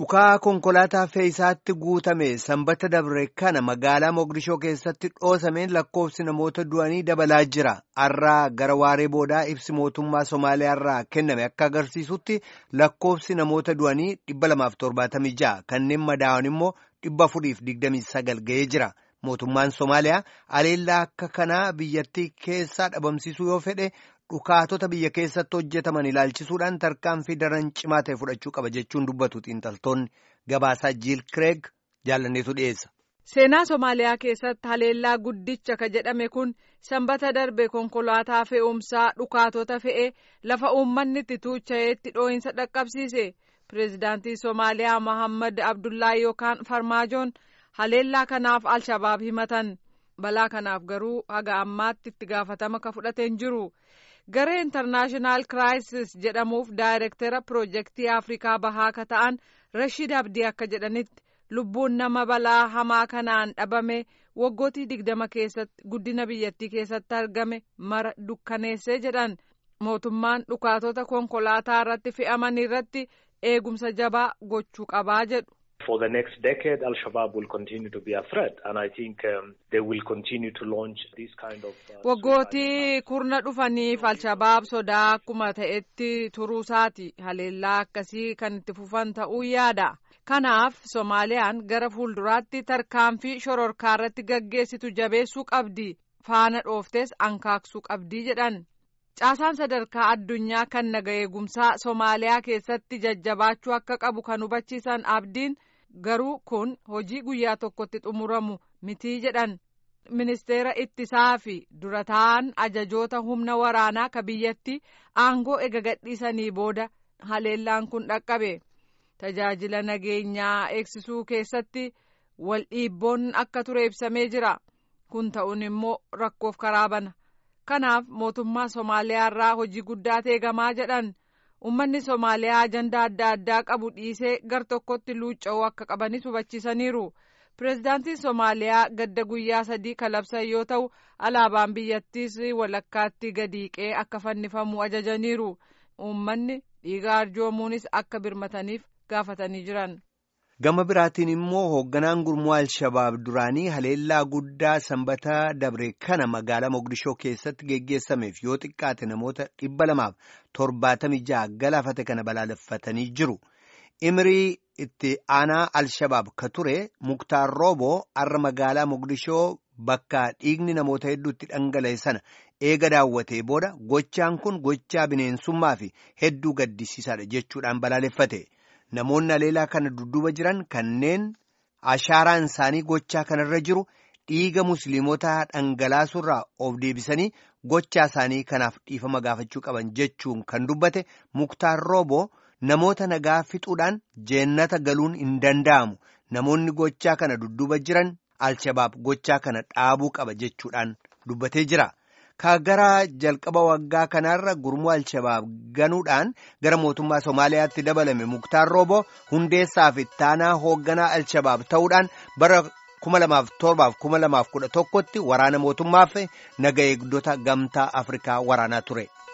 Dhukaa konkolaataa fe'iisaatti guutame sanbata dabre kana magaalaa Mogadishoo keessatti dhoosameen lakkoofsi namoota du'anii dabalaa jira. Har'aa gara waaree boodaa ibsi mootummaa Somaaliyaa irraa kenname akka agarsiisutti lakkoofsi namoota du'anii 276 kanneen madaa'an immoo 429 ga'ee jira. Mootummaan Somaaliyaa aleellaa akka kanaa biyyattii keessaa dhabamsiisuu yoo fedhe dhukaatota biyya keessatti hojjetaman ilaalchisuudhaan tarkaanfii daran cimaa ta'e fudhachuu qaba jechuun dubbatu xiinxaltoonni gabaasaa jiil kireeg jaalanneetu dhiyeessa. Seenaa Somaaliyaa keessatti haleellaa guddicha ka jedhame kun sanbata darbe konkolaataa fe'umsaa dhukaatota fe'ee lafa uummanni itti tuucha'eetti dhoo'insa dhaqqabsiise. Pireezidaantii Somaaliyaa Mohammad Abdullaahi yookaan Farmaajoon haleellaa kanaaf Alshabaab himatan. Balaa kanaaf garuu haga ammaatti itti gaafatama ka fudhateen jiru. Garee intarnaashinaal kiraayisis jedhamuuf daayirektera piroojeektii Afrikaa bahaa ka ta'an Rashid Abdii akka jedhanitti lubbuun nama balaa hamaa kanaan dhabame waggootii digdama keessatti guddina biyyattii keessatti argame mara dukkaneessee jedhan mootummaan dhukaatota konkolaataa irratti fe'aman irratti eegumsa jabaa gochuu qabaa jedhu. For the next decade, Al-Shabaab will continue to be a threat, and I think um, they will continue to launch this kind of. Uh, Waggootii kurna dhufaniif Al-Shabaab sodaa akkuma ta'etti turuusaati haleellaa akkasii kan itti fufan ta'uu yaada. Kanaaf Soomaaliyaan gara fuulduraatti tarkaanfii shororkaa irratti gaggeessitu jabeessuu qabdi. Faana dhooftes ankaaksuu qabdi jedhan. Caasaan sadarkaa addunyaa kan naga eegumsaa Soomaaliyaa keessatti jajjabaachuu akka qabu kan hubachiisan abdiin. garuu kun hojii guyyaa tokkotti xumuramu mitii jedhan ministeera ittisaa fi dura ta'an ajajoota humna waraanaa ka biyyatti aangoo ega gadhiisanii booda haleellaan kun dhaqqabe tajaajila nageenyaa eegsisuu keessatti wal dhiibboon akka ture ibsamee jira kun ta'uun immoo rakkoof karaa bana kanaaf mootummaa Somaaliyaa irraa hojii guddaa eegamaa jedhan. Uummanni Somaaliyaa ajandaa adda addaa qabu dhiisee gar tokkotti luucca'uu akka qabanis hubachiisaniiru. Pireezidaantiin Somaaliyaa gadda guyyaa sadii kalabsan yoo ta'u, alaabaan biyyattiis walakkaatti gadiiqee akka fannifamu ajajaniiru. Uummanni dhiiga arjoomuunis akka birmataniif gaafatanii jiran. Gama biraatiin immoo hoogganaan gurmuu Alshabaab duraanii haleellaa guddaa sanbata dabre kana magaalaa Mogadishoo keessatti geggeessameef yoo xiqqaate namoota dhibba lamaaf torbaatamii ja'a galaafate kana balaaleffatanii jiru. Imirii itti aanaa Alshabaab ka ture Muktaar Rooboo har'a magaalaa Mogadishoo bakka dhiigni namoota hedduutti dhangala'e sana eega daawwatee booda gochaan kun gochaa bineensummaa fi hedduu gaddisiisaadha jechuudhaan balaaleffate. Namoonni haleellaa kana dudduuba jiran kanneen ashaaraan isaanii gochaa kanarra jiru dhiiga musliimotaa dhangalaasurraa of deebisanii gochaa isaanii kanaaf dhiifama gaafachuu qaban jechuun kan dubbate muktaar rooboo namoota nagaa fixuudhaan jeennata galuun hin danda'amu namoonni gochaa kana dudduuba jiran alshabaab gochaa kana dhaabuu qaba jechuudhaan dubbatee jira. Ka gara jalqaba waggaa kanaarra gurmuu Alshabaab ganuudhaan gara mootummaa Somaaliyaatti dabalame Muktaar Rooboo hundeessaa fi ittaanaa hoogganaa Alshabaab ta'uudhaan bara 2007-2011tti waraana mootummaaf naga eegdota gamtaa Afrikaa waraanaa ture.